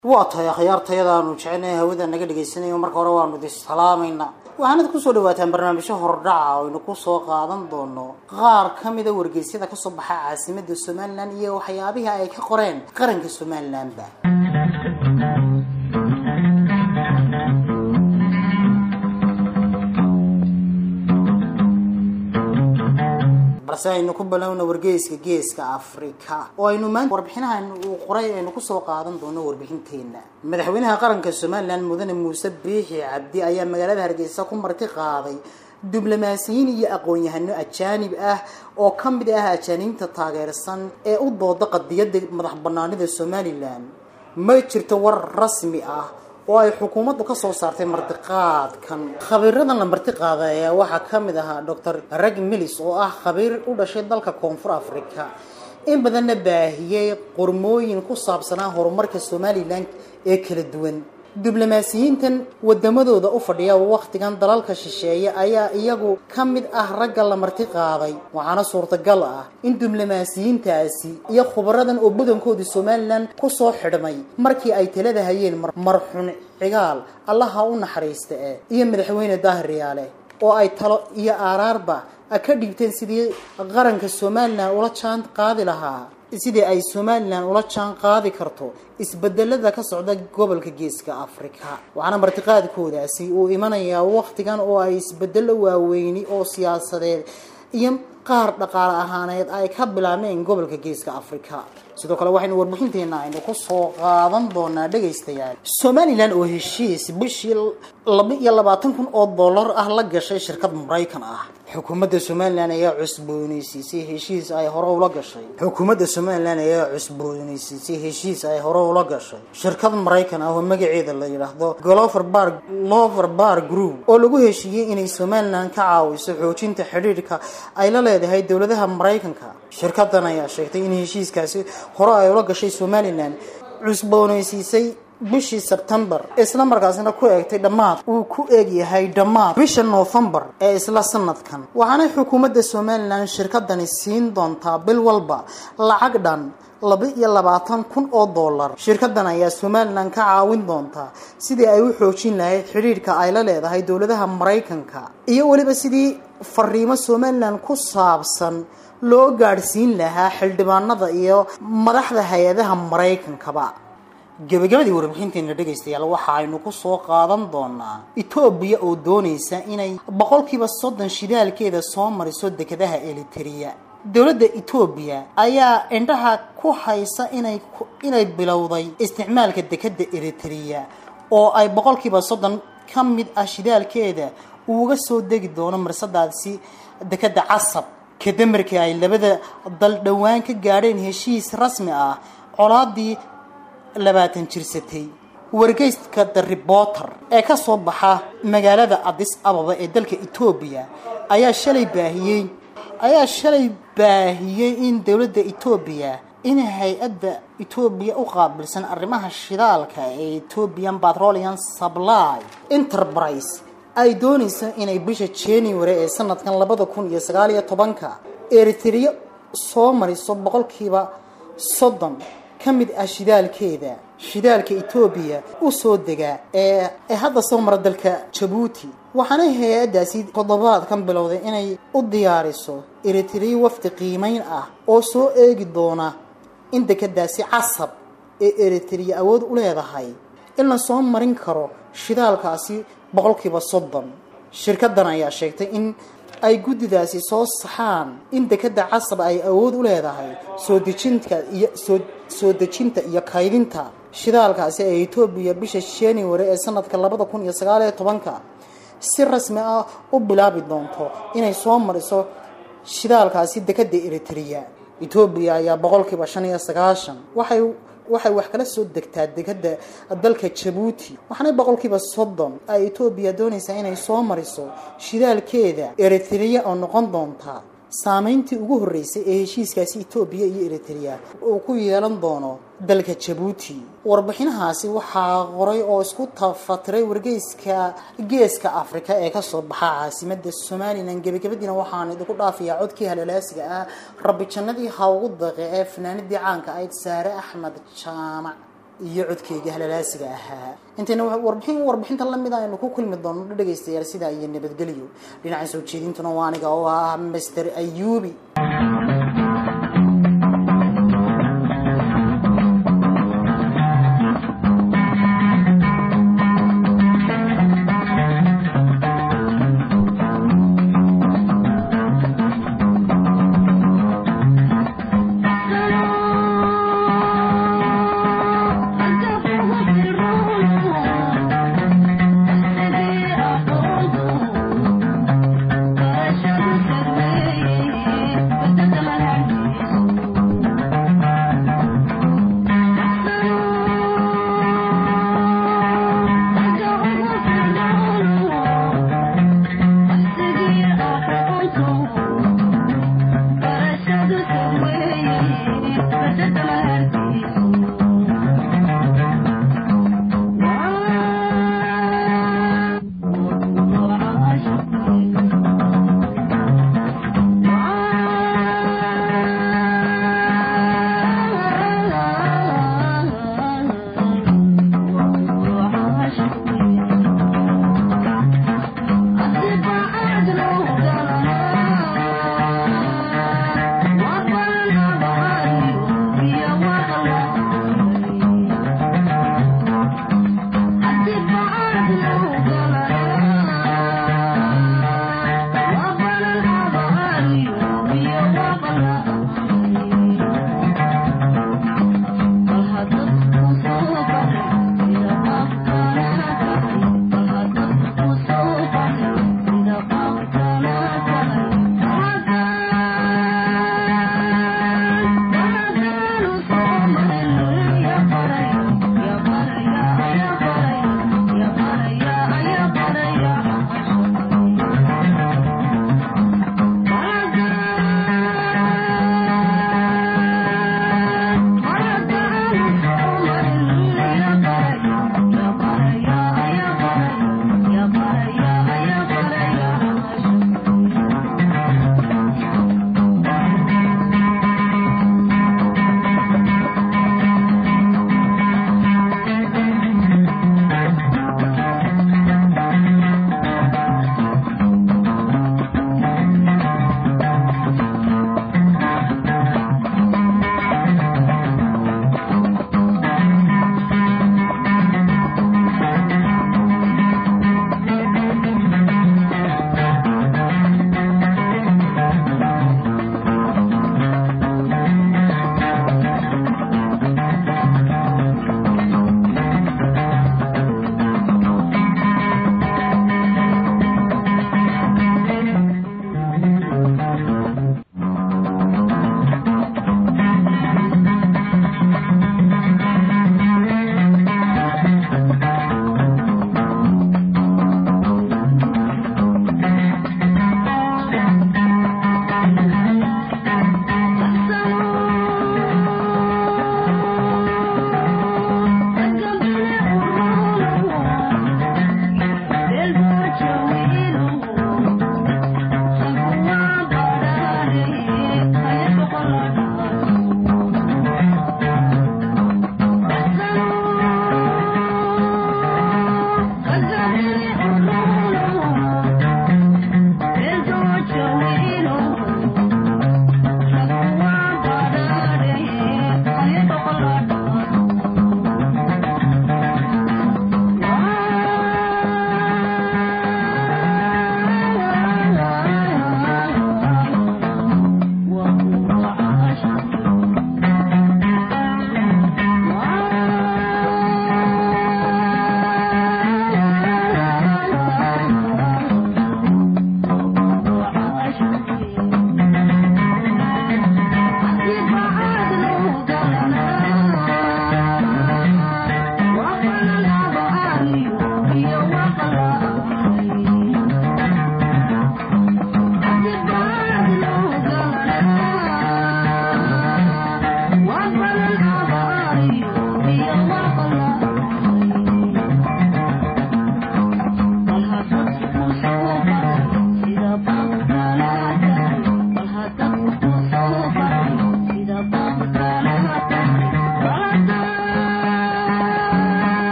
waa tahay akhyaartayadaanu jecelnahay hawada naga dhegaysanayo marka hore waanu idin salaamaynaa waxaanad kusoo dhawaataan barnaamijyo hordhaca oo aynu kusoo qaadan doono qaar ka mida wargeysyada kasoo baxa caasimada somalilan iyo waxyaabihii ay ka qoreen qaranka somalilanba balse aynu ku balowna wargeyska geeska afrika oo aynu maanta warbixinahan uu qoray aynu kusoo qaadan doono warbixinteena madaxweynaha qaranka somalilan mudane muuse biixi cabdi ayaa magaalada hargeysa ku marti qaaday diblomaasiyiin iyo aqoon-yahano ajaanib ah oo ka mid ah ajaaniibta taageersan ee u dooda qadiyada madax banaanida somalilan ma jirto war rasmi ah oo ay xukuumaddu ka soo saartay martiqaadkan khabiiradan la martiqaada ayaa waxaa ka mid ahaa docor rag milis oo ah khabiir u dhashay dalka koonfur africa in badanna baahiyey qormooyin ku saabsanaa horumarka somalilan ee kala duwan diblomaasiyiintan wadamadooda u fadhiya wakhtigan dalalka shisheeye ayaa iyagu ka mid ah ragga la marti qaaday waxaana suurtagal ah in diblomaasiyiintaasi iyo khubaradan oo badankoodii somalilan kusoo xidhmay markii ay talada hayeen marxun cigaal allaha u naxariista eh iyo madaxweyne daahiriyaale oo ay talo iyo aaraarba ka dhigteen sidii qaranka somalilan ula jaan qaadi lahaa sidii ay somalilan ula jaan qaadi karto isbedelada ka socda gobolka geeska africa waxaana martiqaadkoodaasi uu imanayaa wakhtigan oo ay isbedelo waaweyni oo siyaasadeed iyo qaar dhaqaale ahaaneed ay ka bilaabeen gobolka geeska africa sidoo kale waxaynu warbixinteena aynu kusoo qaadan doonaa dhegaystayaal somalilan oo heshiis bishii laba iyo labaatan kun oo dollar ah la gashay shirkad maraykan ah xukuumadda somalilan ayaa cusbooneysiisay heshiis ay hore ula gashay xukuumadda somalilan ayaa cusbooneysiisay heshiis ay hore ula gashay shirkad maraykan ah oo magaceeda la yidhaahdo glover bar glover bar group oo lagu heshiiyey inay somalilan ka caawiso xoojinta xidhiidhka ay la leedahay dowladaha maraykanka shirkadan ayaa sheegtay in heshiiskaasi hore ay ula gashay somalilan cusbooneysiisay bishii sebtembar isla markaasina ku eegtay dhammaad uu ku eegyahay dhammaad bisha noofembar ee isla sanadkan waxaana xukuumadda somalilan shirkadani siin doontaa bil walba lacag dhan laba iyo labaatan kun oo dollar shirkadan ayaa somalilan ka caawin doontaa sidii ay u xoojin lahayd xidhiidhka ay la leedahay dowladaha maraykanka iyo weliba sidii fariimo somalilan ku saabsan loo gaadhsiin lahaa xildhibaanada iyo madaxda hay-adaha maraykankaba gabagabadii warbixinteena dhegaystayaal waxa aynu kusoo qaadan doonaa etoobiya oo doonaysa inay boqolkiiba soddon shidaalkeeda soo mariso dekedaha eliteria dowladda etoobiya ayaa indhaha ku haysa inay inay bilowday isticmaalka dekeda eriteria oo ay boqolkiiba soddon ka mid ah shidaalkeeda uuga soo degi doono marsadaasi dekeda casab kadib markii ay labada dal dhowaan ka gaadheen heshiis rasmi ah colaadii labaatan jirsatay wargeyska the reporter ee ka soo baxa magaalada adis ababa ee dalka etoobiya ayaa shalay baahiyey ayaa shalay baahiyey in dowladda etoobiya in hay-adda etoobiya u qaabilsan arrimaha shidaalka ee ethiopian petroleum supply enterprise ay doonayso inay bisha january ee sanadkan labada kun iyo sagaal iyo tobanka eritrea soo mariso boqolkiiba soddon ka mid ah shidaalkeeda shidaalka etoobiya u soo degaa ee ee hadda soo mara dalka jabuuti waxaana hay-addaasi toddobaadkan bilowday inay u diyaariso eritrea wafdi qiimeyn ah oo soo eegi doona in dekadaasi casab ee eritrea awood u leedahay in la soo marin karo shidaalkaasi boqolkiiba soddon shirkadan ayaa sheegtay in ay guddidaasi soo saxaan in dekeda casab ay awood u leedahay soo dejinta iyo soo soo dejinta iyo kaydinta shidaalkaasi ee etoobiya bisha january ee sanadka labada kun iyo sagaal iyo tobanka si rasmi ah u bilaabi doonto inay soo mariso shidaalkaasi dekeda eritrea etoobiya ayaa boqolkiiba shan iyo sagaashan waxay waxay wax kala soo degtaa dekeda dalka jabuuti waxaana boqolkiiba soddon ay etoobiya doonaysaa inay soo mariso shidaalkeeda eritrea oo noqon doonta saameyntii ugu horreysay ee heshiiskaasi etoobiya iyo eritrea uu ku yeelan doono dalka jabuuti warbixinahaasi waxaa qoray oo isku tafatiray wargeyska geeska afrika ee kasoo baxa caasimada somalilan gebagabadiina waxaan idinku dhaafayaa codkii halalaasiga ah rabbi jannadii ha ugu daqe ee fanaanadii caanka ayd saare axmed jaamac iyo codkeyga halalaasiga ahaa intayna warbixin warbixinta lamid aynu ku kulmi doono dhegaystayaal sidaa iyo nabadgelyo dhinaca soo jeedintuna waa aniga oo ah master ayubi